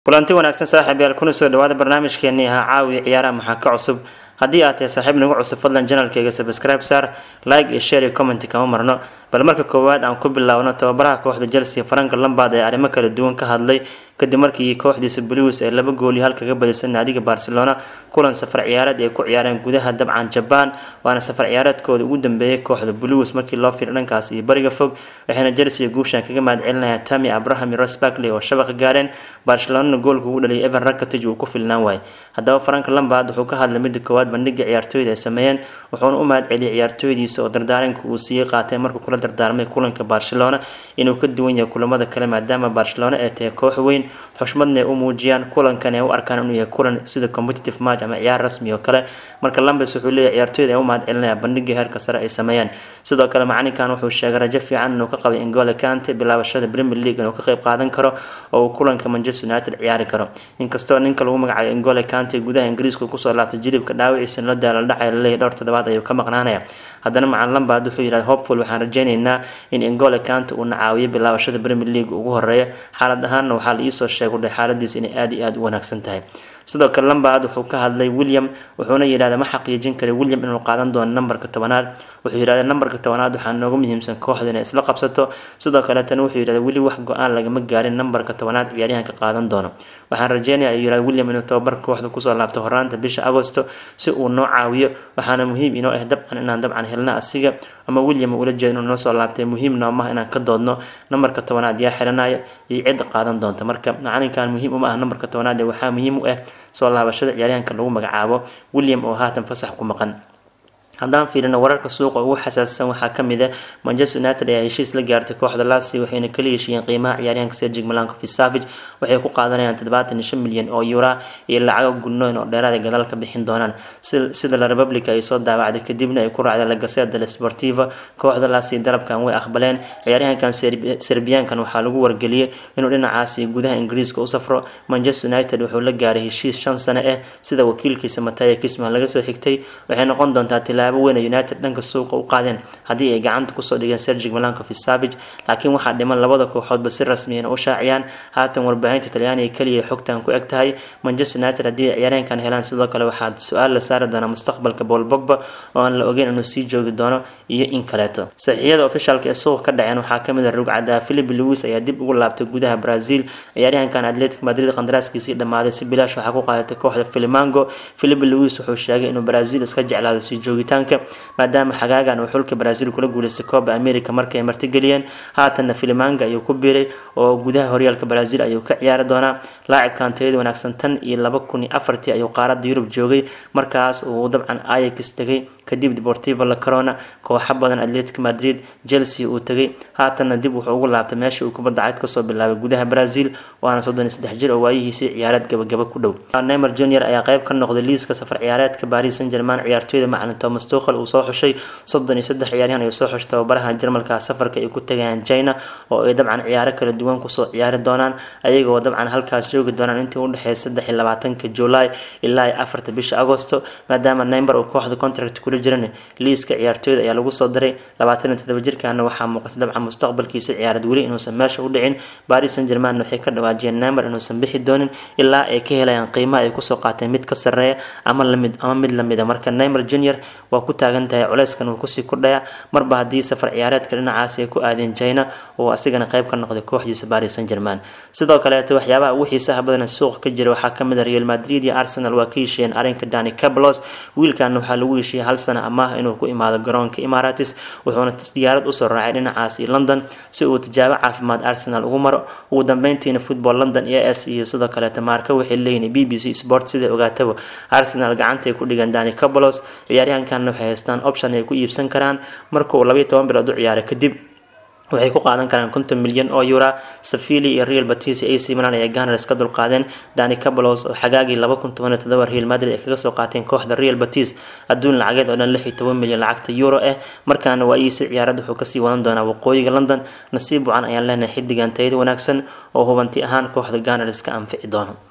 kulanti wanaagsan saaxiibayaal kuna soo dhawaada barnaamijkeenii ahaa caawiya ciyaaraha maxaa ka cusub haddii aad tahay saaxiib nagu cusub fadlan janalkayga subscribe saar like iyo share iyo comment kama marno bal marka koowaad aan ku bilaawno tababaraha kooxda chelsea frank lambard ee arrimo kala duwan ka hadlay kadib markii kooxdiisa blues ay laba gool iyo hal kaga badisay naadiga barcelona kulan safar ciyaareed ay ku ciyaareen gudaha dabcan jaban waana safar ciyaareedkooda ugu dambeeyay kooxda blues markii loo fiiro dhankaas iyo bariga fog waxayna chelsea guushan kaga mahadcelinayaan tami abraham iyo ros barkley oo shabaqa gaareen barcelonana goolka ugu dhaliyay evan rakatage uu ku filnaan waayay haddaba frank lambard wuxuu ka hadlay midda koowaad bandhiga ciyaartooyda ay sameeyeen wuxuuna u mahad celiyay ciyaartooydiisa oo dardaaranka uu siiyey qaatay markuu kula dardaarmay kulanka barcelona inuu ka duwan yahay kulamada kale maadaama barcelona ay tahay koox weyn xushmadna ay u muujiyaan kulankan ay u arkaan inuu yahay kulan sida competitive match ama ciyaar rasmi oo kale marka lambes wuxuu leeyahay ciyaartooyda ay u mahad celinaya bandhiga heerka sare ay sameeyeen sidoo kale macalinkan wuxuu sheegay rajo fiican inuu ka qabay ingole kante bilaabashada premier league inuu ka qayb qaadan karo oo uu kulanka manchester united ciyaari karo inkastoo ninka lagu magacaabay ingole kante gudaha ingiriiska kusoo laabtay jilibka dhaawiciisa la daala dhacay laleeyahay dhowr toddobaad ayuu ka maqnaanaya haddana macalin lambard wuxuu yidhahda hopeful waxaan rajaynaynaa in ingole kante uu nacaawiyo bilaabashada premier league ugu horeeya xaalad ahaanna waxaa la iisoo sheegay udhay xaaladiisa inay aada iyo aada u wanaagsan tahay sidoo kale lambard wuxuu ka hadlay william wuxuuna yidhahda ma xaqiijin karay william inuu qaadan doono nambarka tobanaad wuxuu yidhahda nambarka tobanaad waxaa nooga muhiimsan kooxda inay isla qabsato sidoo kaleetana wuxuu yidhahda weli wax go-aan lagama gaarin nambarka tobanaad ciyaaryahanka qaadan doono waxaan rajeynaya ayuu yidhahda william inuu tababar kooxda kusoo laabto horaanta bisha agosto si uu noo caawiyo waxaana muhiim inoo ah dabcan inaan dabcan helna asiga ama william ula jeedo inuu noo soo laabtay muhiim noomaha inaan ka doodno nambarka tobanaad yaa xiranaya iyo cidda qaadan doonta marka macalinkan muhiim uma ah nambarka tobanaad ee waxaa muhiim u ah soo laabashada ciyaaryahanka lagu magacaabo william oo haatan fasax ku maqan haddaan fiirino wararka suuqa ugu xasaasisan waxaa kamid ah manchester united ayaa heshiis la gaartay kooxda lasi waxayna kala heshiiyeen qiimaha ciyaaryahanka sergig malankovi savage waxay ku qaadanayaan toddobaatan iyo shan milyan oo eura iyo lacago gudnoyn oo dheeraad ay gadaal ka bixin doonaan sida la republica ay soo daawacday kadibna ay ku raacday la gaseda la sportiva kooxda lasi dalabkan way aqbaleen ciyaaryahankan serbiyaankan waxaa lagu wargeliyey inuu dhinacaasi gudaha ingiriiska u safro manchester united wuxuu la gaaray heshiis shan sano ah sida wakiilkiisa mataya kisman laga soo xigtay waxay noqon doontaa tilaabo weyn united dhanka suuqa u qaadeen haddii ay gacanta kusoo dhigeen sergig malankovi savage laakiin waxaa dhiman labada kooxoodba si rasmiyana u shaaciyaan haatan warbaahinta talyaaniga keliya xogtan ku eg tahay manchester united haddii ay ciyaaryahankan helaan sidoo kale waxaa su-aal la saari doonaa mustaqbalka paul bogba oo aan la ogeyn inuu sii joogi doono iyo in kaleeto saxiixyada ofishaalka ee suuqa ka dhaceen waxaa kamid ah rugcada philip lewis ayaa dib ugu laabtay gudaha brazil ciyaaryahankan atletic madrid qandaraaskiisii dhammaaday si bilaash waxaa ku qaadatay kooxda filimango philip lewis wuxuu sheegay inuu brazil iska jeclaado sii joogitaan maadaama xagaagan uu xulka brazil kula guuleystay kooba america markay martigeliyeen haatanna filimanga ayuu ku biiray oo gudaha horyaalka brazil ayuu ka ciyaari doonaa laacibkan tayada wanaagsan tan iyo laba kun iyo afartii ayuu qaarada yurub joogay markaas uu dabcan ayax tegay kadib deportivo la corona kooxa badan atletic madrid chelsea uu tegay haatanna dib wuxuu ugu laabtay meesha uu kubadda cagd kasoo bilaabay gudaha brazil waana soddon iyo saddex jir oo waayihiisii ciyaareed gabagaba ku dhow neymar junior ayaa qayb ka noqday liiska safar ciyaareedka paris saint german ciyaartooyda macalin thomas tuchel uu soo xushay soddon iyo saddex ciyaaryahan ayuu soo xushay tababaraha jarmalka safarka ay ku tagayaan china oo ay dabcan ciyaaro kala duwan kusoo ciyaari doonaan ayagoo dabcan halkaas joogi doonaan intii udhexeeya saddex iyo labaatanka july ilaa iyo afarta bisha agosto maadaama neymar uu kooxda contract kula jiran liiska ciyaartooyda ayaa lagu soo daray labaatan iyo toddoba jirkaana waxaa muuqata dabcan mustaqbalkiisa ciyaareed weli inuusan meesha u dhicin paris saint german waxay ka dhawaajiyeen neymar inuusan bixi doonin ilaa ay ka helayaan qiimaha ay kusoo qaateen mid ka sarreeya ama lamid ama mid lamida marka neymar junior waa ku taagan tahay culeyskan uu kusii kordhaya marba haddii safar ciyaareedka dhinacaasi ay ku aadeen china oo asigana qayb ka noqday kooxdiisa paris saint german sidoo kaleeto waxyaabaha ugu xiisaha badan suuqa ka jira waxaa kamid ah real madrid iyo arsenal waa ka heshiiyeen arrinka dani cablos wiilkan waxaa lagu heshiiyey hal sana amaah inuu ku imaado garoonka emaratis wuxuuna diyaarad usoo raacay dhinacaasi london si uu tijaabo caafimaad arsenal ugu maro ugu dambeyntiina football london e s iyo sidoo kaleeto maarka waxay leeyihiin b b c sport sida ogaataba arsenal gacantay ku dhigan dani cablos ciyaaryahankan waxay haystaan option ay ku iibsan karaan marka uu labayo toban bilood u ciyaaro kadib waxay ku qaadan karaan konton milyan oo eura safili iyo real batis ac milan ayaa ganars ka dulqaadeen dani cabalos oo xagaagii laba kun toban iyo todoba real madrid ay kaga soo qaateen kooxda real batis adduun lacageed oo dhan lix iyo toban milyan lacagta euro ah markaana waa iisi ciyaarad wuxuu kasii wadan doonaa waqooyiga london nasiib wacan ayaan leenahay xidigan tayada wanaagsan oo hubanti ahaan kooxda ganars ka anfici doono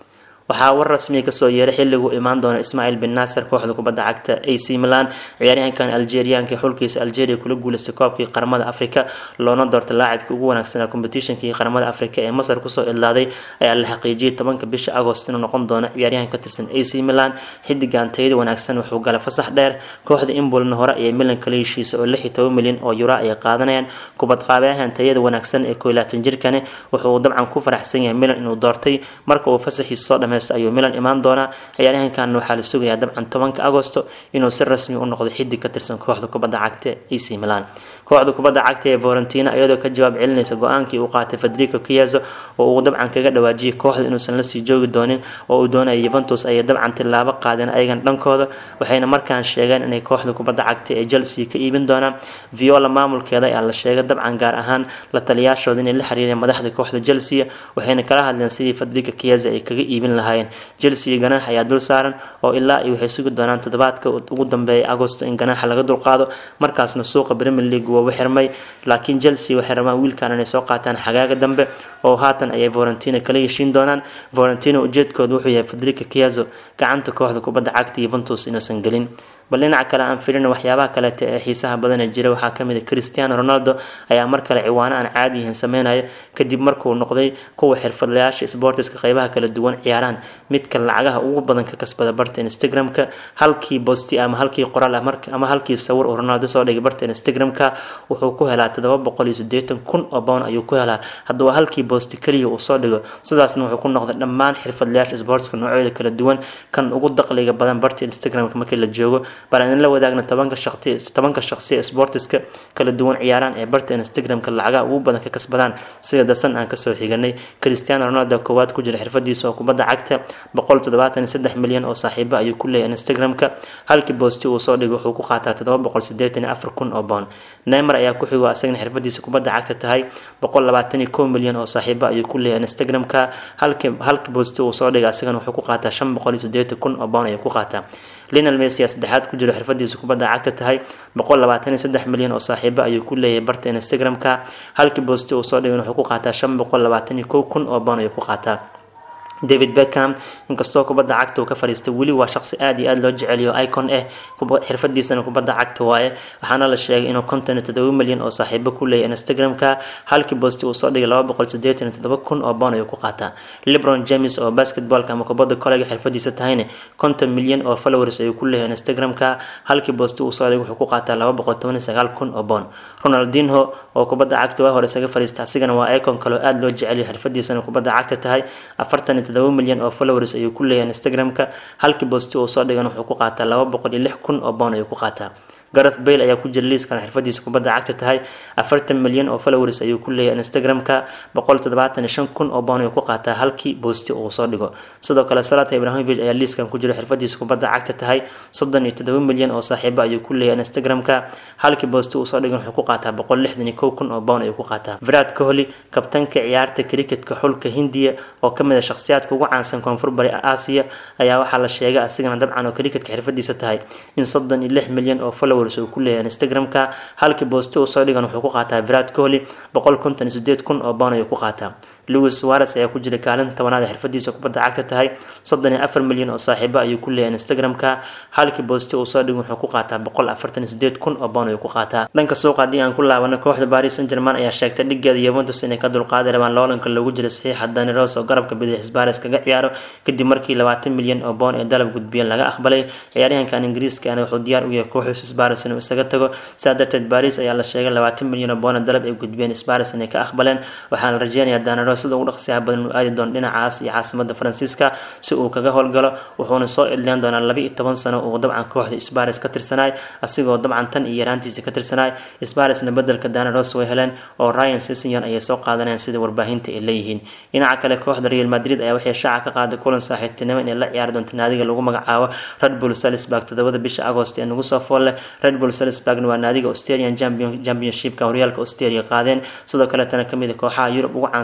waxaa war rasmiya kasoo yeeray xilliguu imaan doona ismaaciil bin naasir kooxda kubadda cagta ac milan ciyaaryahankan algeriaanka xulkiisa algeria kula guuleystay koobkii qaramada africa loona doortay laacibkii ugu wanaagsanaa competitionkii qaramada africa ee masar kusoo idlaaday ayaa la xaqiijiyay tobanka bisha agost inuu noqon doono ciyaaryahan ka tirsan ac milan xidigan tayada wanaagsan wuxuu galay fasax dheer kooxda imbolna hore ayay milan kala heshiisa oo lix iyo toban milyan oo yuro ay qaadanayaan kubad qaabeyahan tayada wanaagsan ee koo laatan jirkani wuxuu dabcan ku faraxsan yahay milan inuu doortay marka uu fasaxiisa soo dhameysto ayuu milan imaan doonaa ciyaaryahankan waxaa la sugayaa dabcan tobanka agosto inuu si rasmi u noqdo xidig ka tirsan kooxda kubadda cagta ac milan kooxda kubadda cagta ee valentina iyadoo ka jawaab celinaysa go-aankii uu qaatay federico kiazo oo uu dabcan kaga dhawaajiyay kooxda inuusan lasii joogi doonin oo uu doonaya yuventus ayay dabcan tilaabo qaadeen ayagan dhankooda waxayna markaan sheegeen inay kooxda kubadda cagta ee chelsea ka iibin doonaan viola maamulkeeda ayaa la sheegay dabcan gaar ahaan la taliyaashooda inay la xiriireen madaxda kooxda chelsea waxayna kala hadleen sidii federico kiazo ay kaga iibin lahaayeen chelsea ganaax ayaa dul saaran oo ilaa iyo waxay sugi doonaan toddobaadka ugu dambeeya agosto in ganaaxa laga dulqaado markaasna suuqa premier league waa xirmay laakiin chelsea waxay rabaan wiilkan inay soo qaataan xagaaga dambe oo haatan ayay valentina kala heshiin doonaan valentina ujeedkooda wuxuu yahay federico kiazo gacanta kooxda kubadda cagta yuventus inuusan gelin bal dhinaca kale aan filina waxyaabaha kaleeta ee xiisaha badan ee jira waxaa kamid a cristiano ronaldo ayaa mar kale ciwaano aan caadi yihiin sameynaya kadib markuu noqday kuwa xirfadlayaasha sportiska qeybaha kala duwan ciyaaraan midka lacagaha ugu badan ka kasbada barta instagramka halkii bosti ama halkii qoraal ama halkii sawir uu ronaldo soo dhigay barta instagramka wuxuu ku helaa todoba boqol iyo sideetan kun oo bown ayuu ku helaa hadduu halkii bosti keliya uu soo dhigo sidaasna wuxuu ku noqday dhammaan xirfadlayaasha sportska noocyada kala duwan kan ugu daqliga badan barta instagramka markii la joogo bal aan la wadaagna tobanka shaqti tobanka shaqsi ee sportiska kala duwan ciyaaraan ee barta instagramka lacagaha ugu badan ka kasbadaan sida dasan aan kasoo xiganay cristiano ronaldo koowaad ku jira xirfadiisa oo kubadda cagta boqol toddobaatan iyo saddex milyan oo saaxiibo ayuu ku leeyahay instagramka halkii boosti uu soo dhigay wuxuu ku qaataa toddoba boqol sideetan iyo afar kun oo boon neymar ayaa ku xigo asagana xirfadiisa kubadda cagta tahay boqol labaatan iyo kow milyan oo saaxiibo ayuu ku leeyahay instagramka halkii halkii boosti uu soo dhigay asagana wuxuu ku qaataa shan boqol iyo sideetan kun oo boon ayuu ku qaataa linal messi saddexaad ku jiro xirfadiisa kubadda cagta tahay boqol labaatan iyo saddex milyan oo saaxiibo ayuu ku leeyahay barta instagramka halkii boosti uu soo dhigay wuxuu ku qaataa shan boqol labaatan iyo kow kun oo boon ayuu ku qaataa david beckham inkastoo kubadda cagta uu ka fadhiistay weli waa shaqsi aad iyo aad loo jeceliyo icon ah xirfadiisana kubadda cagta waaye waxaana la sheegay inuu konton iyo todoba milyan oo saaxiibo ku leeyahay instagramka halkii boosti uu soo dhigay laba boqol sideetan iyo todoba kun oo boon ayuu ku qaataa lebron james oo basketballka ama kubadda koleyga xirfadiisa tahayna konton milyan oo followers ayuu ku leeyahay instagramka halkii boosti uu soo dhigay wuxuu ku qaataa laba boqol toban iyo sagaal kun oo boon ronaldinho oo kubadda cagta waa hore isaga fadhiista asigana waa icon kaloo aad loo jeceliyo xirfadiisana kubadda cagta tahay afartan iyo todoba milyan oo followers ayuu ku leeyahay instagramka halkii boosti uu soo dhigan wuxuu ku qaataa laba boqol iyo lix kun oo boon ayuu ku qaataa gareth bale ayaa ku jira liiskan xirfadiisa kubadda cagta tahay afartan milyan oo followers ayuu ku leeyahay instagramka boqol toddobaatan iyo shan kun oo boon ayuu ku qaataa halkii boosti uu soo dhigo sidoo kale salata ibrahimovic ayaa liiskan ku jira xirfadiisa kubadda cagta tahay soddon iyo toddoba milyan oo saaxiibo ayuu ku leeyahay instagramka halkii boosti uu soo dhigan wuxuu ku qaataa boqol lixdan iyo kow kun oo boon ayuu ku qaataa virat kohli kabtanka ciyaarta cricketka xulka hindiya oo kamid a shakhsiyaadka ugu caansan koonfur bari aasiya ayaa waxaa la sheegay asigana dabcan oo cricketka xirfadiisa tahay in soddon iyo lix milyan oo follow uu ku leeyahay instagramka halkii boosti uu soo dhigan wuxuu ku qaataa virat kohli boqol konton iyo sideed kun oo boon ayuu ku qaataa louis suares ayaa ku jira kaalinta tobanaad ee xirfadiisa kubadda cagta tahay soddon iyo afar milyan oo saaxiibo ayuu ku leeyahay instagramka halkii boosti uu soo dhigan wuxuu ku qaataa boqol afartan iyo sideed kun oo boon ayuu ku qaataa dhanka suuqa haddii aan ku laabano kooxda paris saint german ayaa sheegtay dhigeeda yuventus inay ka dulqaadi rabaan loolanka loogu jira saxiixa dani ros oo garabka bidix baris kaga ciyaaro kadib markii labaatan milyan oo boon ee dalab gudbiyeen laga aqbalay ciyaaryahankan ingiriiskaana wuxuu diyaar u yahay kooxda sbaris inuu isaga tago sidaa darteed baris ayaa la sheegay labaatan milyan oo boon ee dalab ay gudbiyeen sbaris inay ka aqbaleen waxaana la rajeynayaa dani sida ugu dhaqsiyaha badan inuu aadi doono dhinacaas iyo caasimada faransiiska si uu kaga howlgalo wuxuuna soo idleen doonaa laba iyo toban sano uu dabcan kooxda sbaris ka tirsanaay asigoo dabcan tan iyo yaraantiisa ka tirsanaay sbarisna bedelka danaros way heleen oo ryan sisson ayay soo qaadanayaan sida warbaahinta ay leeyihiin dhinaca kale kooxda real madrid ayaa waxay shaaca ka qaaday kulan saaxiibtinimo inay la ciyaari doonto naadiga lagu magacaabo red bull salisburg todobada bisha agost ee nagu soo fool leh red bull salisburgna waa naadiga australian championshipka horyaalka australia qaadeen sidoo kaletana kamid a kooxaha yurub ugu caansan oo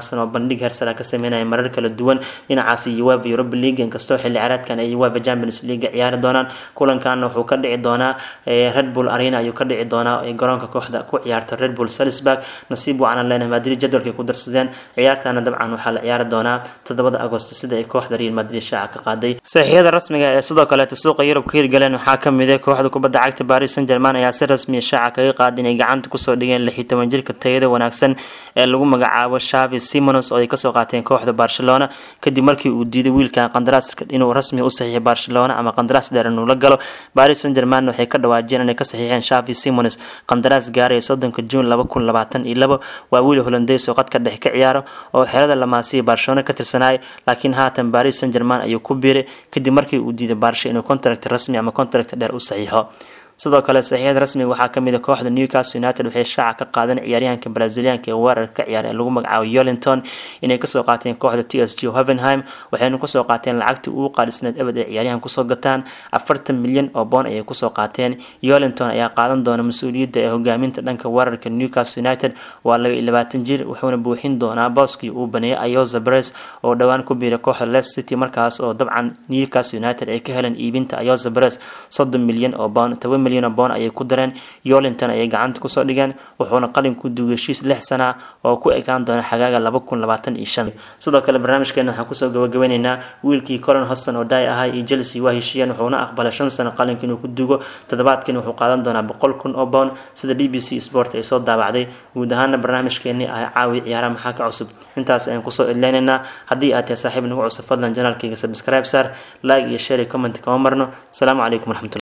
bandhig hersara ka sameynaya marar kala duwan dhinacaas uefa europa league inkastoo xilli ciyaareedkan ay uefa champions league ciyaari doonaan kulankaana wuxuu ka dhici doonaa red bull arena ayuu ka dhici doonaa ay garoonka kooxda ku ciyaarto red bull salisburg nasiib wacanan leenahay madrid jadwalkay ku darsadeen ciyaartana dabcan waxaa la ciyaari doonaa toddobada agosto sida ay kooxda real madrid shaaca ka qaaday saxiixyada rasmiga ee sidoo kaleeta suuqa yurub ka hirgaleen waxaa kamid ah kooxda kubadda cagta paris saint german ayaa si rasmiya shaaca kaga qaaday inay gacanta kusoo dhigeen lix iyo toban jirka tayada wanaagsan ee lagu magacaabo shavi simonos oo ay kasoo qaateen kooxda barcelona kadib markii uu diiday wiilkan qandaraaska inuu rasmi u saxiixay barcelona ama qandaraas dheer inuu la galo paris saint german waxay ka dhawaajiyeen inay ka saxiixeen shavi simonos qandaraas gaaraya soddonka juun laba kun labaatan iyo labo waa wiil holandeys oo qadka dhex ka ciyaaro oo xerada lamaasiya barcelona ka tirsanayay laakiin haatan paris saint german ayuu ku biiray kadib markii uu diiday barsha inuu contract rasmi ama contract dheer u saxiixo sidoo kale saxiixyada rasmiga waxaa kamid a kooxda newcastle united waxay shaaca ka qaadeen ciyaaryahanka brazilianka ee weerarka ka ciyaara ee lagu magacaabo yolinton inay kasoo qaateen kooxda t s g hovenheim waxayna kusoo qaateen lacagtii ugu qaadhisneed ebed ay ciyaaryahan kusoo gataan afartan milyan oo boon ayay kusoo qaateen yolinton ayaa qaadan doona mas-uuliyadda ee hogaaminta dhanka weerarka newcastle united waa laba iyo labaatan jir wuxuuna buuxin doonaa booskii uu baneeyay ayoza bres oo dhowaan ku biiray kooxda les city markaas oo dabcan newcastle united ay ka heleen iibinta ayoza bres soddon milyan oo boon toban milyan boon ayay ku dareen yolinton ayay gacanta kusoo dhigeen wuxuuna qalin ku duugay heshiis lix sana oo ku ekaan doona xagaaga laba kun labaatan iyo shan sidoo kale barnaamijkeena waxaan kusoo gabagabeyneynaa wiilkii colin hoston oo daay ahaa iyo chelsea waa heshiiyeen wuxuuna aqbalay shan sano qalinka inuu ku dugo toddobaadkan wuxuu qaadan doonaa boqol kun oo boon sida b b c sport ay soo daabacday guud ahaana barnaamijkeenii ah caawi ciyaaraha maxaa ka cusub intaas ayaan kusoo idleyneynaa haddii aad tahay saaxiib nagu cusub fadlan janaalkayga subscribe saar like iyo share iyo comment kama marno asalaamu calaykum waraxmatulah